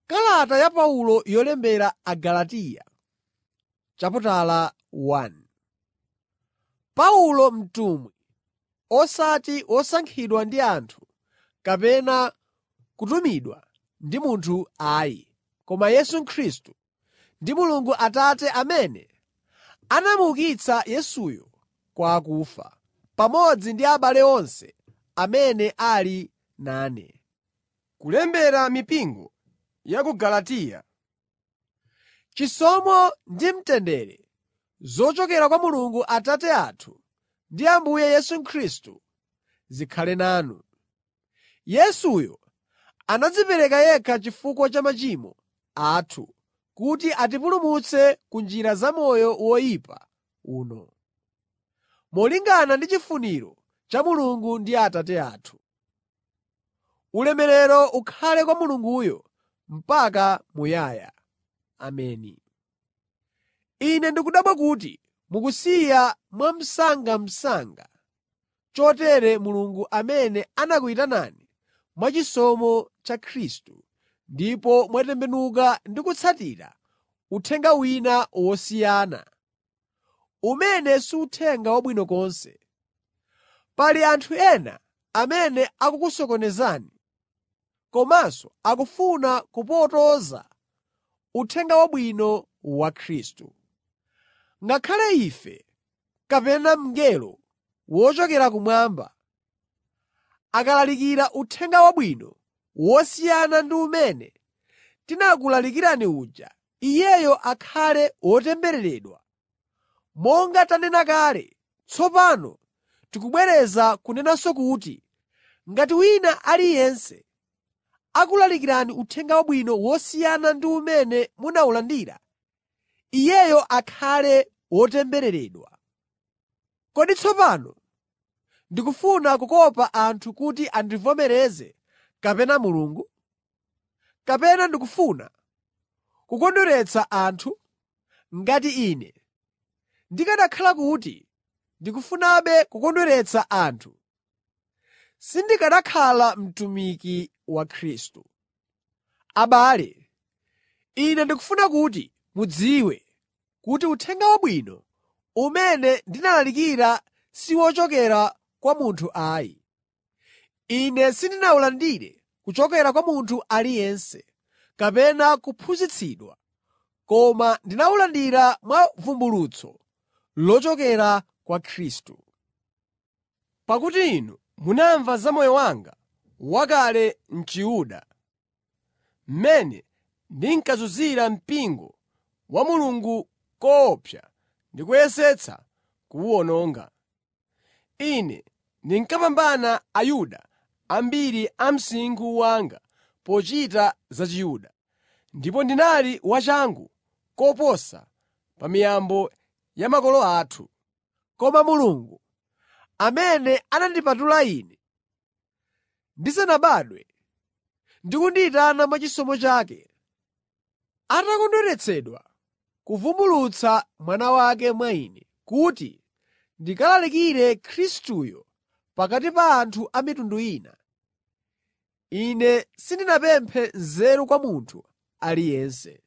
Kalata ya Paulo yolembera Agalatiya Paulo mtumwi, osati wosankhidwa ndi anthu kapena kutumidwa ndi munthu ayi, koma Yesu Khristu ndi Mulungu Atate amene anamuukitsa Yesuyo kwa akufa, pamodzi ndi abale onse amene ali nane. Kulembera mipingo ya ku Galatiya: Chisomo ndi mtendere zochokera kwa Mulungu Atate athu ndi Ambuye Yesu Khristu zikhale nanu. Yesuyo anadzipereka yekha chifukwa cha machimo athu kuti atipulumutse ku njira za moyo woyipa uno, molingana ndi chifuniro cha Mulungu ndi Atate athu. Ulemerero ukhale kwa Mulunguyo mpaka muyaya. Ameni. Ine ndikudabwa kuti mukusiya mwamsangamsanga chotere Mulungu amene anakuyitanani mwachisomo cha Khristu ndipo mwatembenuka ndi kutsatira uthenga wina wosiyana, umene si uthenga wabwino konse. Pali anthu ena amene akukusokonezani komanso akufuna kupotoza Uthenga Wabwino wa Khristu. Ngakhale ife kapena mngelo wochokera kumwamba akalalikira Uthenga Wabwino wosiyana ndi umene tinakulalikirani uja, iyeyo akhale wotembereredwa. Monga tanena kale, tsopano tikubwereza kunenanso kuti ngati wina aliyense akulalikirani Uthenga Wabwino wosiyana ndi umene munawulandira, iyeyo akhale wotembereredwa. Kodi tsopano ndikufuna kukopa anthu kuti andivomereze kapena Mulungu? Kapena ndikufuna kukondweretsa anthu? Ngati ine ndikanakhala kuti ndikufunabe kukondweretsa anthu, sindikanakhala mtumiki wa Khristu. Abale, ine ndikufuna kuti mudziwe kuti Uthenga Wabwino umene ndinalalikira si wochokera kwa munthu ayi. Ine sindinawulandire kuchokera kwa munthu aliyense kapena kuphunzitsidwa, koma ndinawulandira mwa vumbulutso lochokera kwa Khristu. Pakuti inu munamva za moyo wanga wakale m'Chiyuda, mmene ndinkazunzira mpingo wa Mulungu koopsa ndi kuyesetsa kuwuwononga. Ine ndinkapambana Ayuda ambiri a msinkhu wanga pochita za Chiyuda, ndipo ndinali wachangu koposa pa miyambo ya makolo athu. Koma Mulungu, amene anandipatula ine ndisanabadwe ndi kundiyitana mwachisomo chake, atakondweretsedwa kuvumbulutsa Mwana wake mwa ine, kuti ndikalalikire Khristuyo pakati pa anthu a mitundu ina, ine sindinapemphe nzeru kwa munthu aliyense.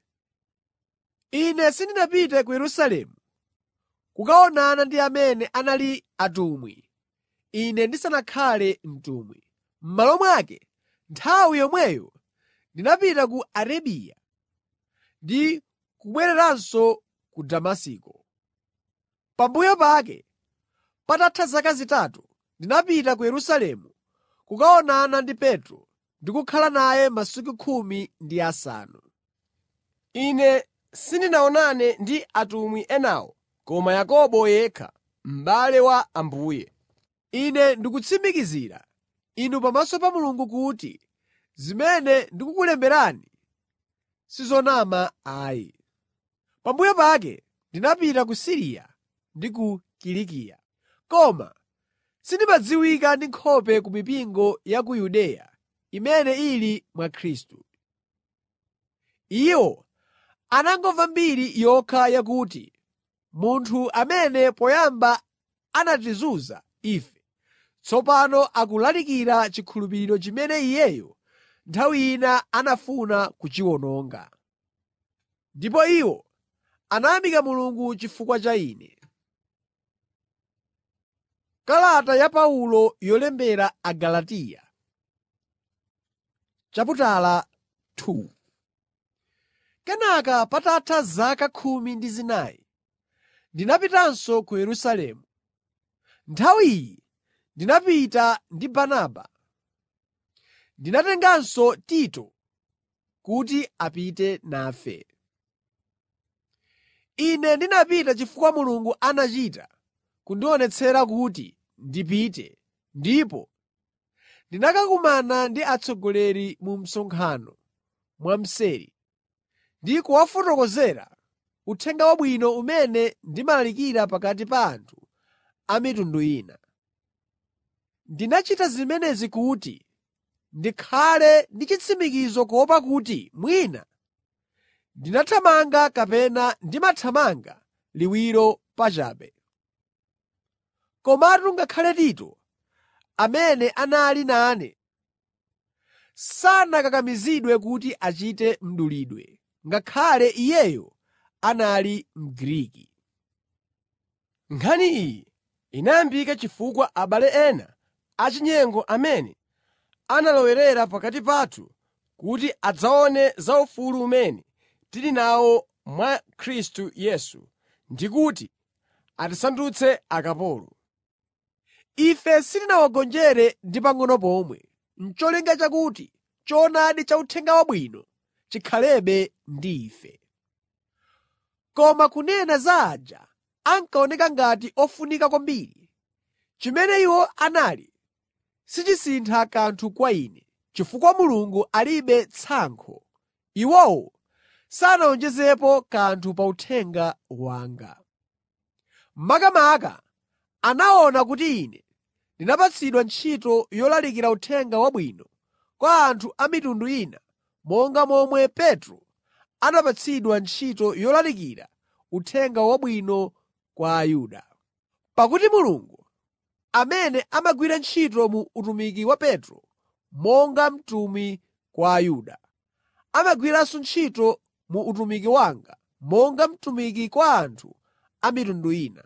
Ine sindinapite ku Yerusalemu kukaonana ndi amene anali atumwi ine ndisanakhale mtumwi. M'malo mwake, nthawi yomweyo ndinapita ku Arabiya ndi kubwereranso ku Damasiko. Pambuyo pake, patatha zaka zitatu, ndinapita ku Yerusalemu kukaonana ndi Petro ndi kukhala naye masiku khumi ndi asanu. Ine sindinaonane ndi atumwi enawo koma Yakobo yekha, m'bale wa Ambuye. Ine ndikutsimikizira inu pamaso pa Mulungu kuti zimene ndikukulemberani sizonama ayi. Pambuyo pake ndinapita ku Siriya ndi ku Kilikiya. Koma sindimadziwika ndi nkhope ku mipingo ya ku Yudeya imene ili mwa Khristu. Iwo anangomva mbiri yokha yakuti munthu amene poyamba anatizunza ife, tsopano akulalikira chikhulupiriro chimene iyeyo nthawi ina anafuna kuchiwononga. Ndipo iwo anayamika Mulungu chifukwa cha ine. Kalata ya Paulo yolembera Agalatiya chaputala 2 Kenaka patatha zaka khumi ndi zinayi, ndinapitanso ku Yerusalemu. Nthawi iyi ndinapita ndi Barnaba. Ndinatenganso Tito kuti apite nafe. Ine ndinapita chifukwa Mulungu anachita kundionetsera kuti ndipite ndipo ndinakakumana ndi atsogoleri mu msonkhano mwamseri ndi kuwafotokozera Uthenga Wabwino umene ndimalalikira pakati pa anthu a mitundu ina. Ndinachita zimenezi kuti ndikhale ndi chitsimikizo kuopa kuti mwina ndinathamanga kapena ndimathamanga liwiro pachabe. Komatu ngakhale Tito, amene anali nane, sanakakamizidwe kuti achite mdulidwe, ngakhale iyeyo anali Mgriki. Nkhani iyi inayambika chifukwa abale ena achinyengo amene analowerera pakati pathu kuti adzaone za ufulu umene tili nawo mwa Khristu Yesu ndi kuti atisandutse akapolo. Ife sitinawagonjere ndi pang'ono pomwe, n'cholinga chakuti choonadi cha Uthenga Wabwino chikhalebe ndi ife. Koma kunena za aja ankaoneka ngati ofunika kwambiri, chimene iwo anali sichisintha kanthu kwa ine, chifukwa Mulungu alibe tsankho. Iwowo sanawonjezepo kanthu pa uthenga wanga. Makamaka anaona kuti ine ndinapatsidwa ntchito yolalikira Uthenga Wabwino kwa anthu a mitundu ina monga momwe Petro anapatsidwa ntchito yolalikira Uthenga Wabwino kwa Ayuda. Pakuti Mulungu, amene amagwira ntchito mu utumiki wa Petro monga mtumwi kwa Ayuda, amagwiranso ntchito mu utumiki wanga monga mtumiki kwa anthu a mitundu ina.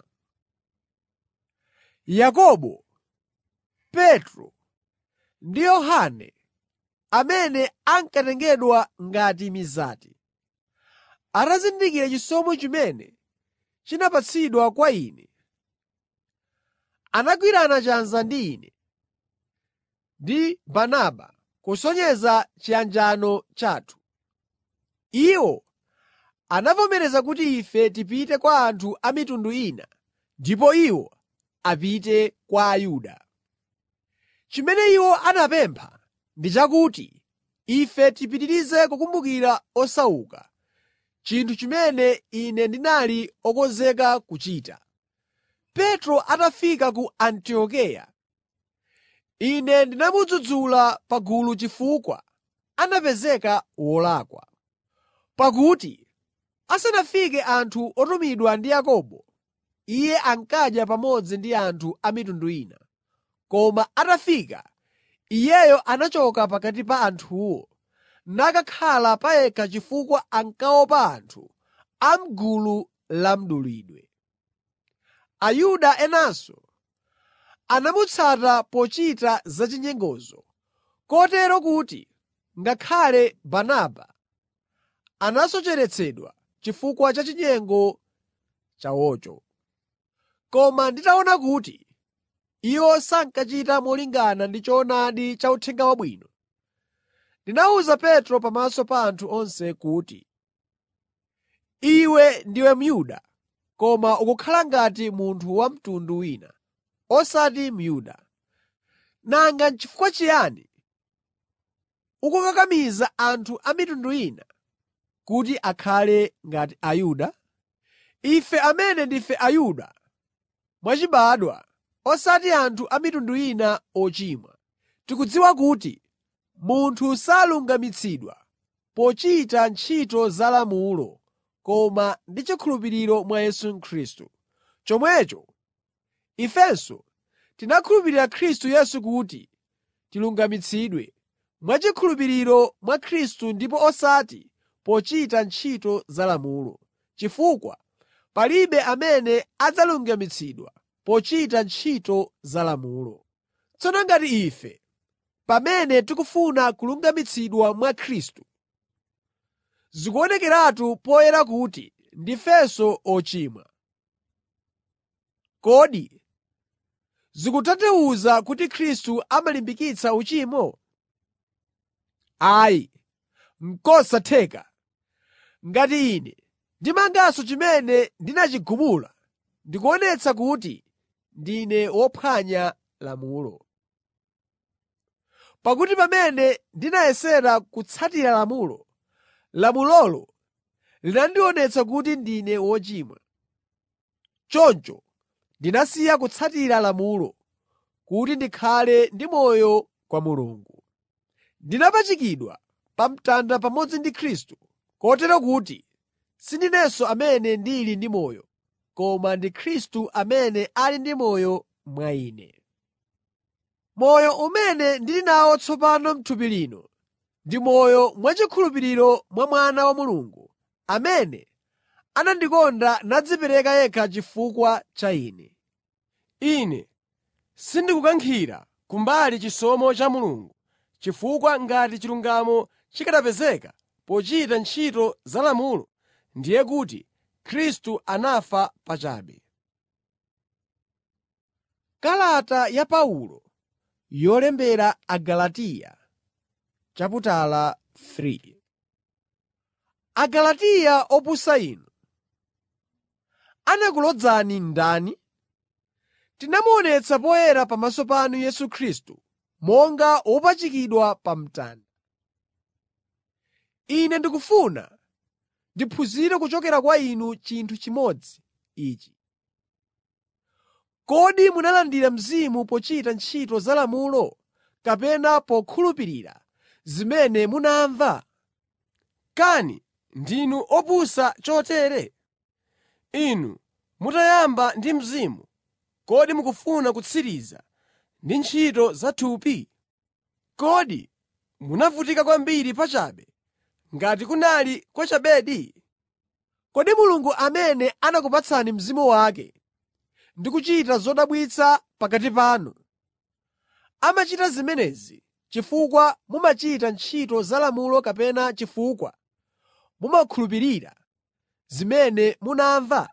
Yakobo, Petro ndi Yohane, amene ankatengedwa ngati mizati, atazindikira chisomo chimene chinapatsidwa kwa ine, anagwirana chanza ndi ine ndi Barnaba kusonyeza chiyanjano chathu. Iwo anavomereza kuti ife tipite kwa anthu a mitundu ina ndipo iwo apite kwa Ayuda. Chimene iwo anapempha ndi chakuti ife tipitirize kukumbukira osauka, chinthu chimene ine ndinali okonzeka kuchita. Petro atafika ku Antiokeya, ine ndinamudzudzula pa gulu chifukwa anapezeka wolakwa. Pakuti asanafike anthu otumidwa ndi Yakobo, iye ankadya pamodzi ndi anthu a mitundu ina. Koma atafika, iyeyo anachoka pakati pa anthuwo nakakhala pa yekha chifukwa ankaopa anthu a m'gulu la mdulidwe. Ayuda enanso anamutsata pochita zachinyengozo, kotero kuti ngakhale Barnaba anasocheretsedwa chifukwa cha chinyengo chawocho. Koma nditaona kuti iwo sankachita molingana ndi choonadi cha Uthenga Wabwino, ndinawuza Petro pamaso pa anthu onse kuti, “Iwe ndiwe Myuda, koma ukukhala ngati munthu wa mtundu wina, osati Myuda. Nanga n'chifukwa chiyani ukukakamiza anthu a mitundu ina kuti akhale ngati Ayuda? Ife amene ndife Ayuda mwachibadwa, osati anthu a mitundu ina ochimwa, tikudziwa kuti munthu salungamitsidwa pochita ntchito za lamulo koma ndi chikhulupiriro mwa Yesu Khristu. Chomwecho ifenso tinakhulupirira Khristu Yesu kuti tilungamitsidwe mwachikhulupiriro mwa Khristu ndipo osati pochita ntchito za lamulo, chifukwa palibe amene adzalungamitsidwa pochita ntchito za lamulo. Tsono ngati ife, pamene tikufuna kulungamitsidwa mwa Khristu, zikuonekeratu poyera kuti ndifenso ochimwa, kodi zikutanthauza kuti Khristu amalimbikitsa uchimo? Ayi, n'kosatheka! Ngati ine ndimanganso chimene ndinachigumula, ndikuonetsa kuti ndine wophwanya lamulo. Pakuti pamene ndinayesera kutsatira lamulo, lamulolo linandionetsa kuti ndine wochimwa. Choncho ndinasiya kutsatira lamulo kuti ndikhale ndi moyo kwa Mulungu. Ndinapachikidwa pa mtanda pamodzi ndi Khristu, kotero kuti sindinenso amene ndili ndi moyo, koma ndi Khristu amene ali ndi moyo mwa ine. Moyo umene ndili nawo tsopano m'thupi lino ndi moyo mwachikhulupiriro mwa Mwana wa Mulungu, amene anandikonda nadzipereka yekha chifukwa cha ine. Ine sindikukankhira kumbali chisomo cha Mulungu, chifukwa ngati chilungamo chikanapezeka pochita ntchito za lamulo, ndiye kuti Khristu anafa pachabe. Kalata ya Paulo yolembera Agalatiya chaputala 3 Agalatiya opusa inu! Anakulodzani ndani? Tinamuonetsa poyera pamaso panu Yesu Khristu monga wopachikidwa pa mtanda. Ine ndikufuna ndiphunzire kuchokera kwa inu chinthu chimodzi ichi: Kodi munalandira Mzimu pochita ntchito za lamulo kapena pokhulupirira zimene munamva? Kani ndinu opusa chotere? Inu mutayamba ndi Mzimu, kodi mukufuna kutsiriza ndi ntchito za thupi? Kodi munavutika kwambiri pachabe ngati kunali kwachabedi? Kodi Mulungu amene anakupatsani Mzimu wake ndi kuchita zodabwitsa pakati panu, amachita zimenezi chifukwa mumachita ntchito za lamulo kapena chifukwa mumakhulupirira zimene munamva?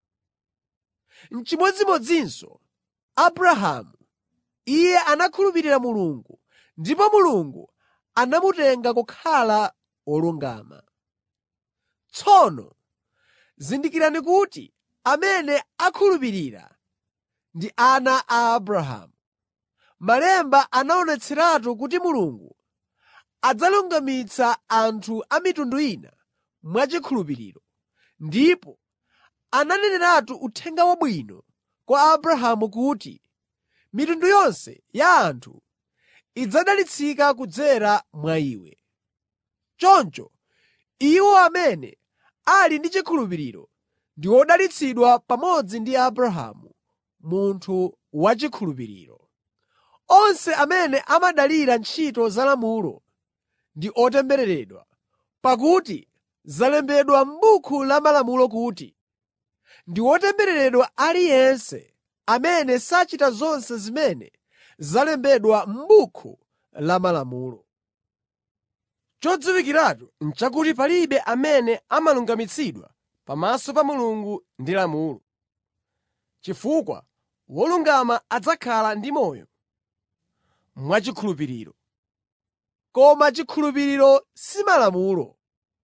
N'chimodzimodzinso Abrahamu. Iye anakhulupirira Mulungu ndipo Mulungu anamutenga kukhala wolungama. Tsono zindikirani kuti amene akhulupirira ndi ana a Abrahamu. Malemba anaonetseratu kuti Mulungu adzalungamitsa anthu a mitundu ina mwachikhulupiriro, ndipo ananeneratu Uthenga Wabwino kwa Abrahamu kuti mitundu yonse ya anthu idzadalitsika kudzera mwa iwe. Choncho iwo amene ali ndi chikhulupiriro ndi odalitsidwa pamodzi ndi Abrahamu, munthu wachikhulupiriro. Onse amene amadalira ntchito za lamulo ndi otembereredwa, pakuti zalembedwa m'buku la malamulo kuti, “Ndi wotembereredwa aliyense amene sachita zonse zimene zalembedwa m'buku la malamulo.” Chodziwikiratu n'chakuti palibe amene amalungamitsidwa pamaso pa Mulungu ndi lamulo, chifukwa wolungama adzakhala ndi moyo mwachikhulupiriro. Koma chikhulupiriro si malamulo.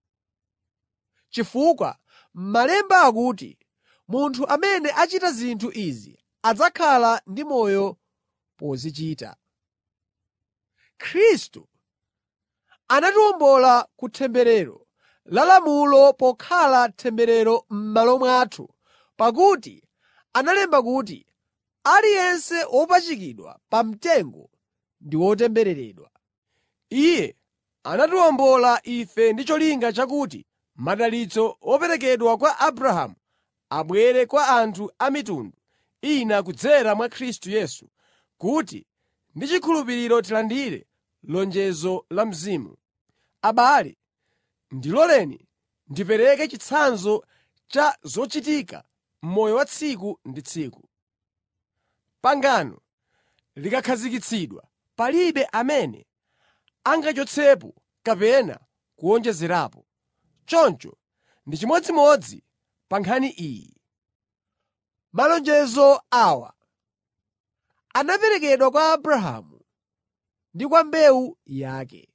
Chifukwa Malemba akuti, “Munthu amene achita zinthu izi adzakhala ndi moyo pozichita.” Khristu anatiwombola ku temberero la lamulo pokhala temberero m'malo mwathu, pakuti analemba kuti, “Aliyense wopachikidwa pa mtengo ndi wotembereredwa.” Iye anatiwombola ife ndi cholinga chakuti madalitso woperekedwa kwa Abrahamu abwere kwa anthu a mitundu ina kudzera mwa Khristu Yesu, kuti ndi chikhulupiriro tilandire lonjezo la Mzimu. Abale, ndiloleni ndipereke chitsanzo cha zochitika m'moyo wa tsiku ndi tsiku. Pangano likakhazikitsidwa, palibe amene angachotsepo kapena kuwonjezerapo. Choncho ndi chimodzimodzi pa nkhani iyi. Malonjezo awa anaperekedwa kwa Abrahamu ndi kwa mbewu yake.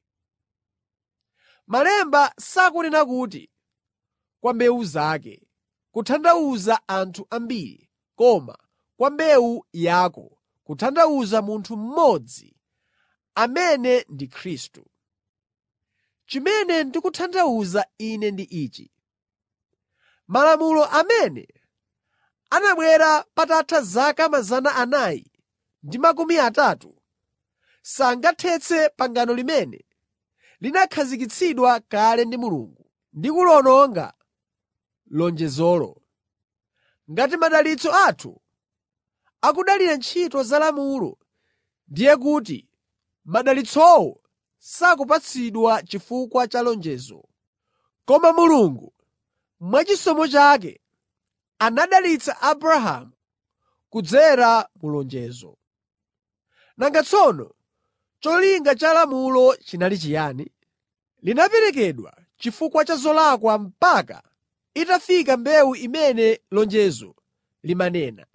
Malemba sakunena kuti, “kwa mbewu zake,” kutanthauza anthu ambiri, koma “kwa mbewu yako,” kutanthauza munthu mmodzi, amene ndi Khristu. Chimene ndikutanthauza ine ndi ichi: Malamulo amene anabwera patatha zaka 430 sangathetse pangano limene linakhazikitsidwa kale ndi Mulungu ndi kuliwononga lonjezolo. Ngati madalitso athu akudalira ntchito za lamulo, ndiye kuti madalitsowo sakupatsidwa chifukwa cha lonjezo. Koma Mulungu mwachisomo chake anadalitsa Abrahamu kudzera mu lonjezo. Nanga tsono cholinga cha lamulo chinali chiyani? Linaperekedwa chifukwa cha zolakwa mpaka itafika mbewu imene lonjezo limanena.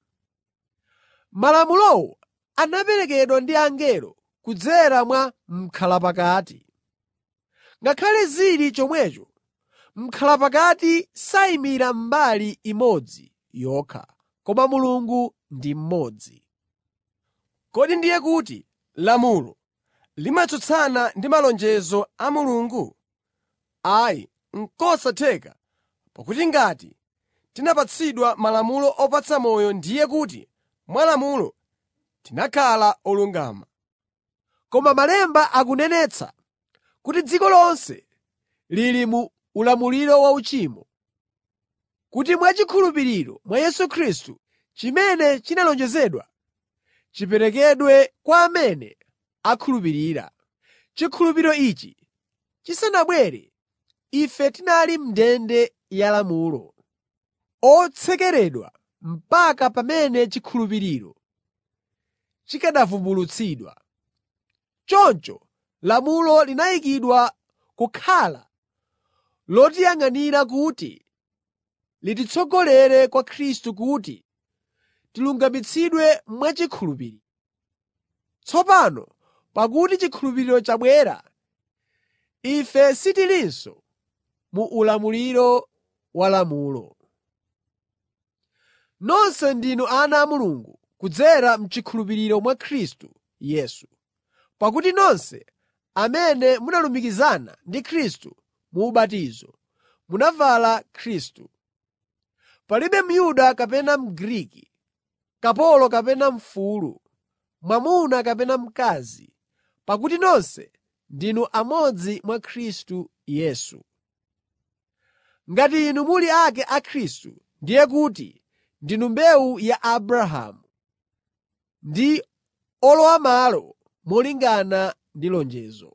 Malamulowo anaperekedwa ndi angelo kudzera mwa m'khalapakati. Ngakhale zili chomwecho, m'khalapakati sayimira mbali imodzi yokha, koma Mulungu ndi mmodzi. Kodi ndiye kuti lamulo limatsutsana ndi malonjezo a Mulungu? Ayi, n'kosatheka! Pakuti ngati tinapatsidwa malamulo opatsa moyo ndiye kuti mwa lamulo tinakhala olungama. Koma Malemba akunenetsa kuti dziko lonse lili mu ulamuliro wa uchimo, kuti mwachikhulupiriro mwa Yesu Khristu chimene chinalonjezedwa chiperekedwe kwa amene akhulupirira. Chikhulupiriro ichi chisanabwere, ife tinali m'ndende ya lamulo, otsekeredwa mpaka pamene chikhulupiriro chikanavumbulutsidwa. Choncho lamulo linayikidwa kukhala lotiyang'anira kuti lititsogolere kwa Khristu kuti tilungamitsidwe mwachikhulupiriro. Tsopano pakuti chikhulupiriro chabwera, ife sitilinso mu ulamuliro wa lamulo. Nonse ndinu ana a Mulungu kudzera m'chikhulupiriro mwa Khristu Yesu. Pakuti nonse amene munalumikizana ndi Khristu mu ubatizo, munavala Khristu. Palibe Myuda kapena Mgriki, kapolo kapena mfulu, mwamuna kapena mkazi, pakuti nonse ndinu amodzi mwa Khristu Yesu. Ngati inu muli ake a Khristu, ndiye kuti ndinu mbewu ya Abrahamu ndi olowam'malo molingana ndi lonjezo.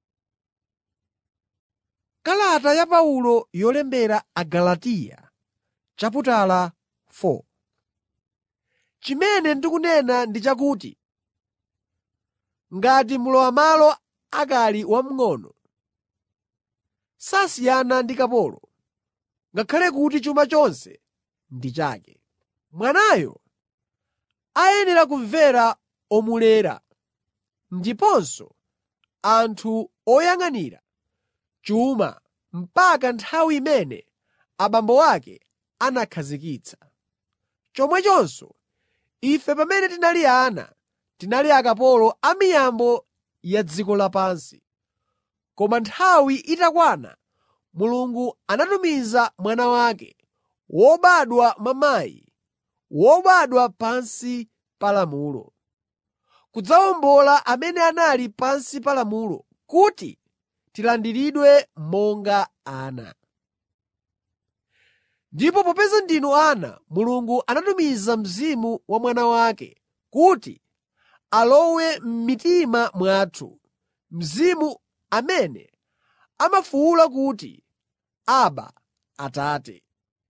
Kalata ya Paulo yolembera Agalatiya chaputala 4 Chimene ndikunena ndi chakuti, ngati mlowam'malo akali wamng'ono, sasiyana ndi kapolo, ngakhale kuti chuma chonse ndi chake. Mwanayo ayenera kumvera omulera ndiponso anthu oyang'anira chuma mpaka nthawi imene abambo ake anakhazikitsa. Chomwechonso ife pamene tinali ana, tinali akapolo a miyambo ya dziko lapansi. Koma nthawi itakwana, Mulungu anatumiza Mwana wake, wobadwa mwa mayi, wobadwa pansi pa lamulo, kudzawombola amene anali pansi pa lamulo, kuti tilandiridwe monga ana. Ndipo popeza ndinu ana, Mulungu anatumiza Mzimu wa Mwana wake kuti alowe m'mitima mwathu, Mzimu amene amafuwula kuti, “Abba, Atate.”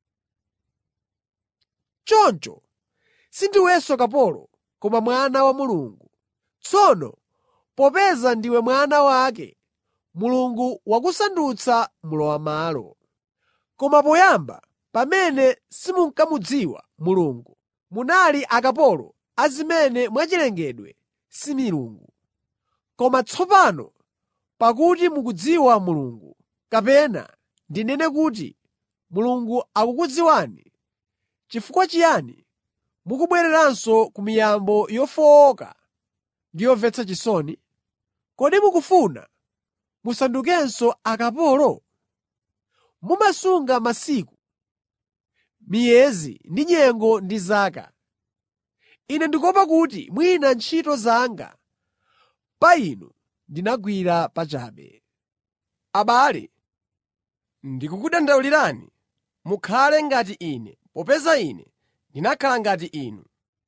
Choncho sindiwenso kapolo, koma mwana wa Mulungu. Tsono popeza ndiwe mwana wake, Mulungu wakusandutsa mlowam'malo. Koma poyamba, pamene simunkamudziwa Mulungu, munali akapolo a zimene mwachilengedwe si milungu. Koma tsopano pakuti mukudziwa Mulungu, kapena ndinene kuti Mulungu akukudziwani, chifukwa chiyani mukubwereranso ku miyambo yofowoka ndi yomvetsa chisoni? Kodi mukufuna musandukenso akapolo? Mumasunga masiku, miyezi ndi nyengo ndi zaka. Ine ndikuopa kuti mwina ntchito zanga pa inu ndinagwira pachabe. Abale, ndikukudandaulirani mukhale ngati ine popeza ine ndinakhala ngati inu.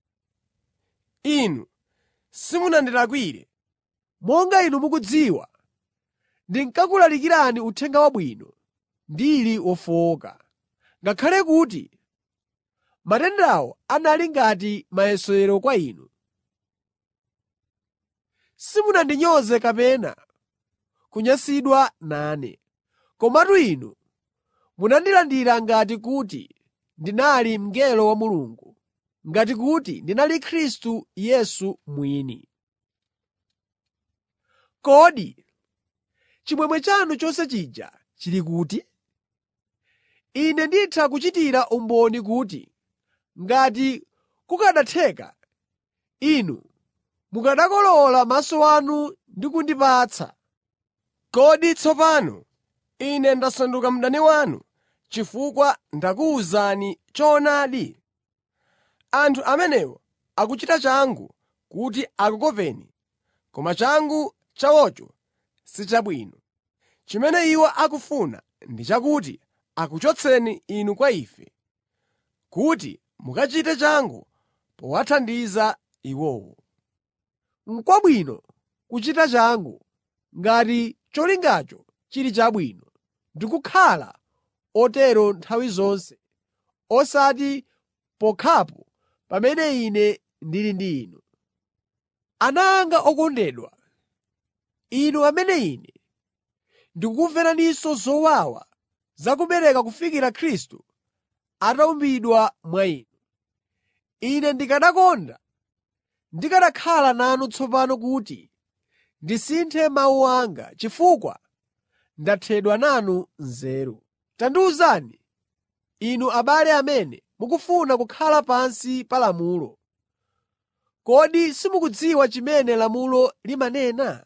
Inu simunandilakwire. Monga inu mukudziwa, ndinkakulalikirani Uthenga Wabwino ndili wofowoka, ngakhale kuti matendawo anali ngati mayesero kwa inu. Simunandinyoze kapena kunyansidwa nane. Komatu inu munandilandira ngati kuti ndinali mngelo wa Mulungu, ngati kuti ndinali Khristu Yesu mwini. Kodi chimwemwe chanu chonse chija chili kuti? Ine nditha kuchitira umboni kuti ngati kukanatheka, inu mukanakolowola maso anu ndi kundipatsa. Kodi tsopano ine ndasanduka mdani wanu chifukwa ndakuwuzani choonadi? Anthu amenewo akuchita changu kuti akukopeni, koma changu chawocho si chabwino. Chimene iwo akufuna ndi chakuti akuchotseni inu kwa ife, kuti mukachite changu powathandiza iwowo. N'kwabwino kuchita changu ngati cholingacho chili chabwino, ndi kukhala otero nthawi zonse, osati pokhapo pamene ine ndili ndi inu. Ana anga okondedwa, inu amene ine ndikukumveraninso zowawa za kubereka kufikira Khristu atawumbidwa mwa inu. Ine ndikanakonda ndikanakhala nanu tsopano kuti ndisinthe mawu anga chifukwa ndathedwa nanu nzeru. Tandiwuzani, inu abale amene mukufuna kukhala pansi pa lamulo, kodi simukudziwa chimene lamulo limanena?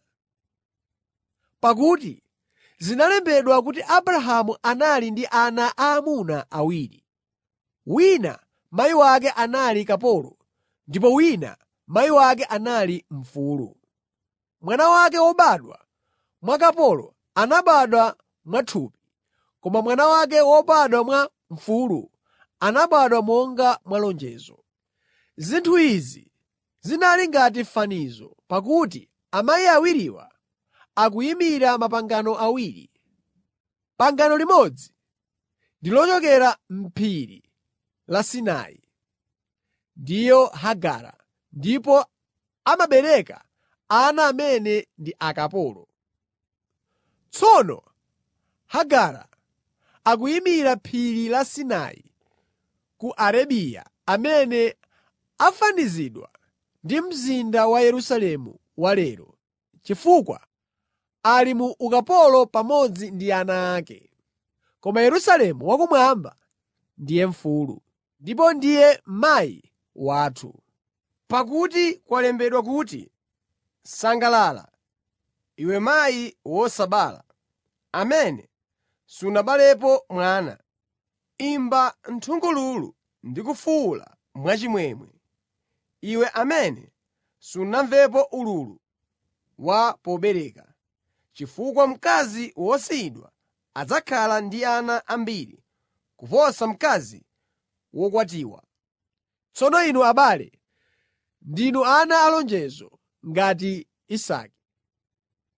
Pakuti zinalembedwa kuti Abrahamu anali ndi ana aamuna awiri. Wina mayi wake anali kapolo ndipo wina mayi wake anali mfulu. Mwana wake wobadwa mwa kapolo anabadwa mwathupi, koma mwana wake wobadwa mwa mfulu anabadwa monga mwa lonjezo. Zinthu izi zinali ngati fanizo, pakuti amayi awiriwa akuyimira mapangano awiri. Pangano limodzi ndi lochokera m'phiri la Sinai, ndiyo Hagara, ndipo amabereka ana amene ndi akapolo. Tsono Hagara akuyimira phiri la Sinai ku Arabiya amene afanizidwa ndi mzinda wa Yerusalemu wa lero, chifukwa ali mu ukapolo pamodzi ndi ana ake. Koma Yerusalemu wakumwamba ndiye mfulu, ndipo ndiye mayi wathu. Pakuti kwalembedwa kuti, “Sangalala, iwe mayi wosabala, amene sunabalepo mwana; imba nthungululu ndi kufuwula mwachimwemwe, iwe amene sunamvepo ululu wa pobereka. Chifukwa mkazi wosiyidwa adzakhala ndi ana ambiri kuposa mkazi wokwatiwa.” Tsono inu abale, ndinu ana alonjezo ngati Isake.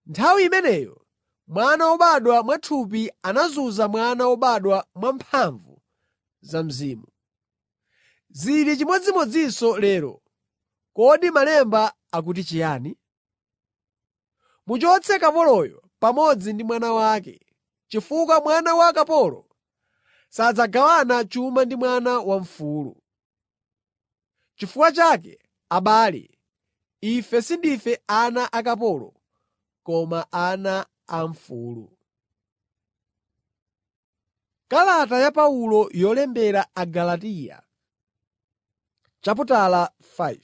Nthawi imeneyo mwana wobadwa mwathupi anazunza mwana wobadwa mwamphamvu za Mzimu. Zili chimodzimodzinso lero. Kodi Malemba akuti chiyani? Muchotse kapoloyo pamodzi ndi mwana wake, chifukwa mwana wa kapolo sadzagawana chuma ndi mwana wamfulu. Chifukwa chake, abale, ife sindife ana akapolo, koma ana a mfulu. Kalata ya Paulo yolembera Agalatiya chaputala 5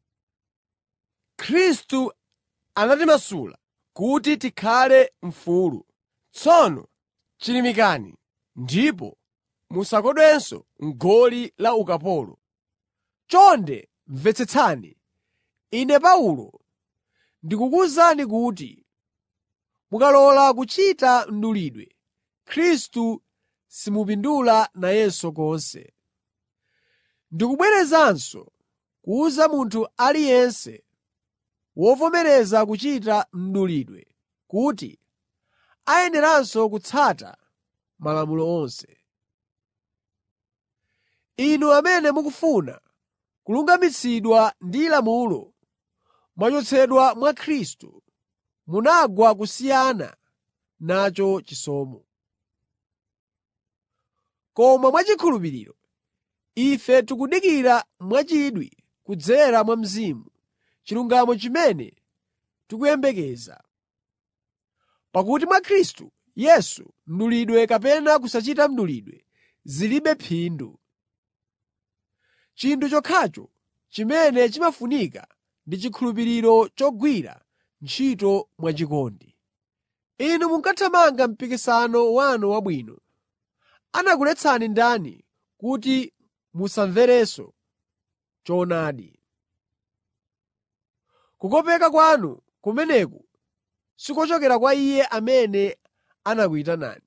Khristu anatimasula kuti tikhale mfulu. Tsono chilimikani ndipo musakodwenso m'goli la ukapolo. Chonde mvetsetsani. Ine Paulo ndikukuwuzani kuti mukalola kuchita mdulidwe, Khristu simupindula nayenso konse. Ndikubwerezanso kuwuza munthu aliyense wovomereza kuchita mdulidwe kuti ayeneranso kutsata malamulo onse. Inu amene mukufuna kulungamitsidwa ndi lamulo, mwachotsedwa mwa Khristu, munagwa kusiyana nacho chisomo. Koma mwachikhulupiriro ife tikudikira mwachidwi kudzera mwa Mzimu, chilungamo chimene tikuyembekeza. Pakuti mwa Khristu Yesu mdulidwe kapena kusachita mdulidwe zilibe phindu. Chinthu chokhacho chimene chimafunika ndi chikhulupiriro chogwira ntchito mwachikondi. Inu munkathamanga mpikisano wanu wabwino. Anakuletsani ndani kuti musamverenso choonadi? Kukopeka kwanu kumeneku sikochokera kwa Iye amene anakuyitanani.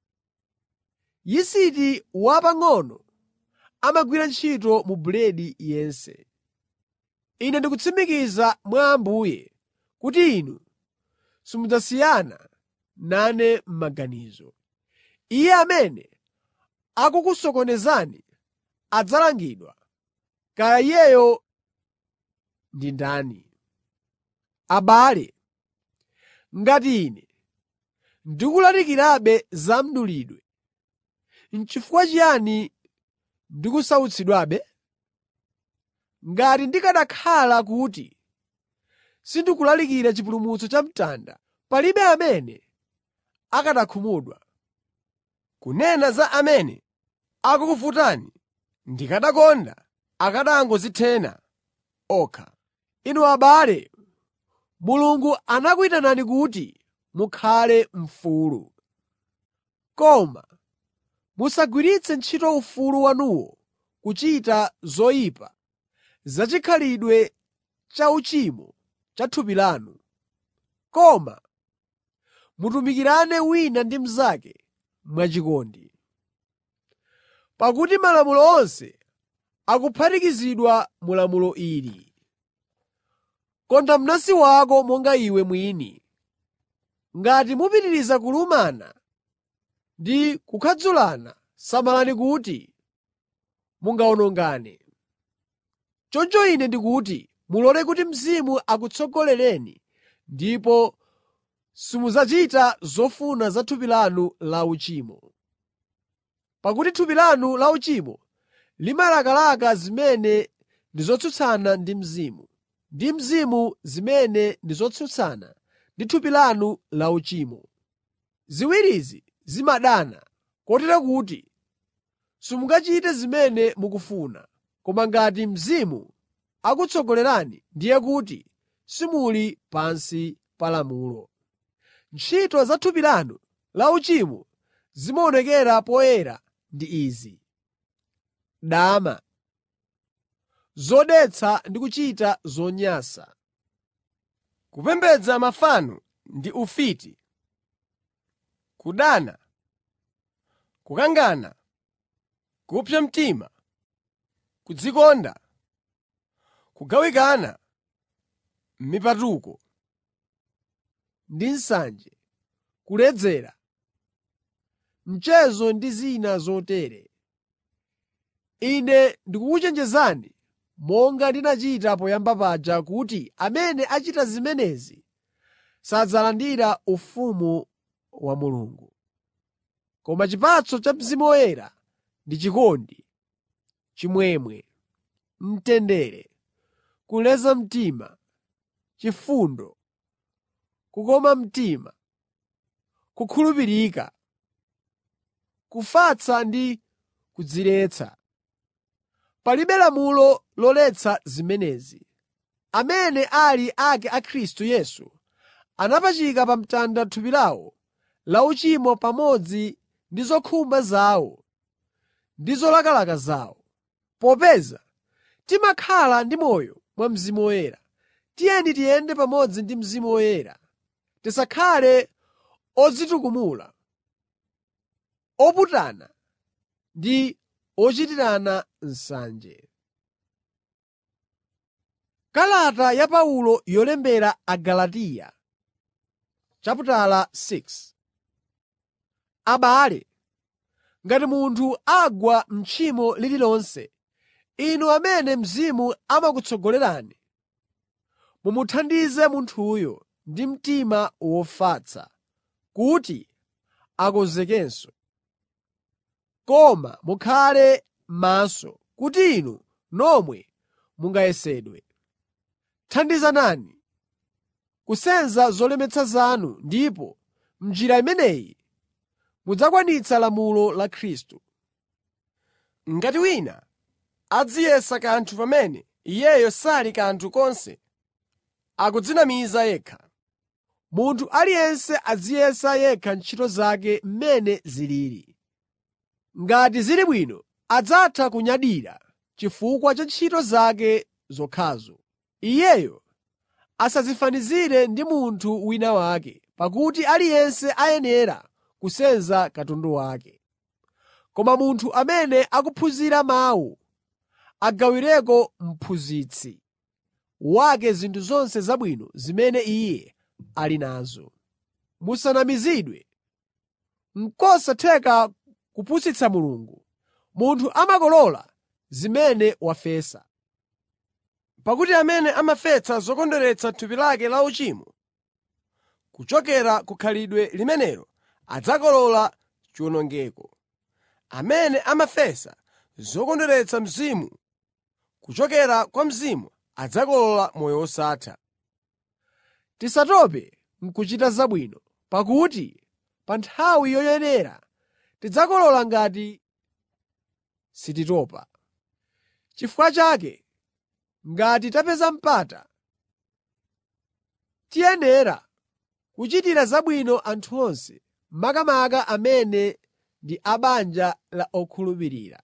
Yisiti wapang'ono amagwira ntchito mu buledi yense. Ine ndikutsimikiza mwa Ambuye kuti inu simudzasiyana nane m'maganizo. Iye amene akukusokonezani adzalangidwa, kaya iyeyo ndi ndani. Abale, ngati ine ndikulalikirabe za mdulidwe, n'chifukwa chiyani ndikusautsidwabe? Ngati ndikanakhala kuti sindikulalikira chipulumutso cha mtanda, palibe amene akanakhumudwa. Kunena za amene akukuvutani, ndikanakonda akanangodzithena okha. Inu abale, Mulungu anakuyitanani kuti mukhale mfulu. Koma musagwiritse ntchito ufulu wanuwo kuchita zoyipa zachikhalidwe cha uchimo cha thupi lanu. Koma mutumikirane wina ndi mnzake mwachikondi. Pakuti malamulo onse akuphatikizidwa mu lamulo ili: “Konda mnansi wako monga iwe mwini.” Ngati mupitiriza kulumana ndi kukhadzulana, samalani kuti mungawonongane. Choncho ine ndikuti mulole kuti Mzimu akutsogolereni ndipo simudzachita zofuna za thupi lanu lauchimo. Pakuti thupi lanu lauchimo limalakalaka zimene ndi zotsutsana ndi Mzimu, ndi Mzimu zimene ndi zotsutsana ndi thupi lanu lauchimo. Ziwirizi zimadana, kotero kuti simungachite zimene mukufuna. Koma ngati Mzimu akutsogolerani, ndiye kuti simuli pansi pa lamulo. Ntchito za thupi lanu lauchimo zimaonekera poyera ndi izi: dama, zodetsa ndi kuchita zonyansa, kupembedza mafano ndi ufiti, kudana, kukangana, kupsa mtima, kudzikonda, kugawikana m'mipatuko, ndi nsanje, kuledzera, mchezo ndi zina zotere. Ine ndikukuchenjezani monga ndinachita poyamba paja kuti amene achita zimenezi sadzalandira ufumu wa Mulungu. Koma chipatso cha Mzimu Woyera ndi chikondi, chimwemwe, mtendere, kuleza mtima, chifundo, kukoma mtima, kukhulupirika, kufatsa ndi kudziretsa. Palibe lamulo loletsa zimenezi. Amene ali ake a Khristu Yesu anapachika pa mtanda thupi lawo lauchimo pamodzi ndi zokhumba zawo ndi zolakalaka zawo. Popeza timakhala ndi moyo mwa Mzimu Woyera, tiyeni tiyende pamodzi ndi Mzimu Woyera. Tisakhale odzitukumula, oputana ndi ochitirana nsanje. Kalata ya Paulo yolembera Agalatiya chapitala 6 Abale, ngati munthu agwa m'tchimo lililonse, inu amene Mzimu amakutsogolerani, mumuthandize munthuyo ndi mtima wofatsa, kuti akonzekenso. Koma mukhale maso kuti inu nomwe mungayesedwe. Thandizanani kusenza zolemetsa zanu ndipo m'njira imeneyi mudzakwanitsa lamulo la Khristu. Ngati wina adziyesa kanthu pamene iyeyo sali kanthu konse, akudzinamiza yekha. Munthu aliyense adziyesa yekha ntchito zake mmene zilili. Ngati zili bwino, adzatha kunyadira chifukwa cha ntchito zake zokhazo. Iyeyo asadzifanizire ndi munthu wina wake, pakuti aliyense ayenera kusenza katundu wake. Koma munthu amene akuphunzira mawu agawireko mphunzitsi wake zinthu zonse zabwino zimene iye ali nazo. Musanamizidwe. N'kosatheka kupusitsa Mulungu. Munthu amakolola zimene wafesa. Pakuti amene amafesa zokondweretsa thupi lake lauchimo, kuchokera ku khalidwe limenelo adzakolola chiwonongeko. Amene amafesa zokondweretsa Mzimu, kuchokera kwa Mzimu adzakolola moyo wosatha. Tisatope n'kuchita zabwino, pakuti pa nthawi yoyenera tidzakolola ngati sititopa. Chifukwa chake, ngati tapeza mpata, tiyenera kuchitira zabwino anthu onse, makamaka amene ndi a banja la okhulupirira.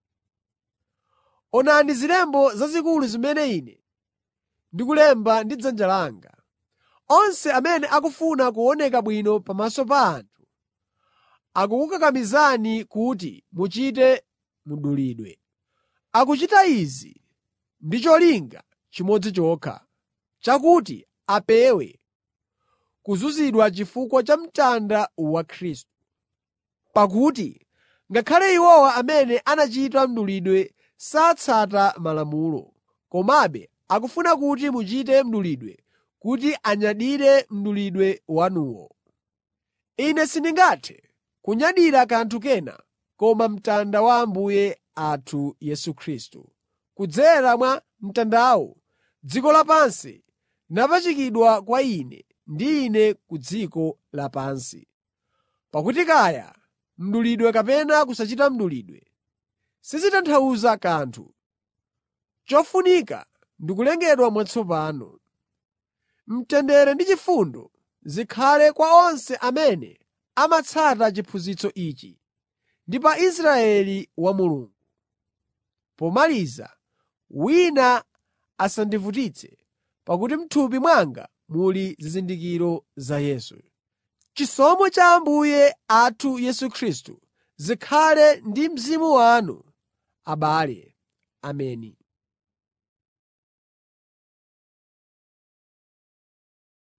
Onani zilembo zazikulu zimene ine ndikulemba ndi dzanja langa. Onse amene akufuna kuoneka bwino pamaso pa anthu akukukakamizani kuti muchite mdulidwe. Akuchita izi ndi cholinga chimodzi chokha, chakuti apewe kuzunzidwa chifukwa cha mtanda wa Khristu. Pakuti ngakhale iwowa amene anachita mdulidwe satsata Malamulo, komabe akufuna kuti muchite mdulidwe kuti anyadire mdulidwe wanuwo. Ine sindingathe kunyadira kanthu kena koma mtanda wa Ambuye athu Yesu Khristu. Kudzera mwa mtandawo dziko lapansi linapachikidwa kwa ine ndi ine ku dziko lapansi. Pakuti kaya mdulidwe kapena kusachita mdulidwe sizitanthauza kanthu. Chofunika ndi kulengedwa mwatsopano. Mtendere ndi chifundo zikhale kwa onse amene amatsata chiphunzitso ichi ndi pa Israeli wa Mulungu. Pomaliza, wina asandivutitse, pakuti m'thupi mwanga muli zizindikiro za Yesu. Chisomo cha Ambuye athu Yesu Khristu zikhale ndi mzimu wanu, abale. Ameni.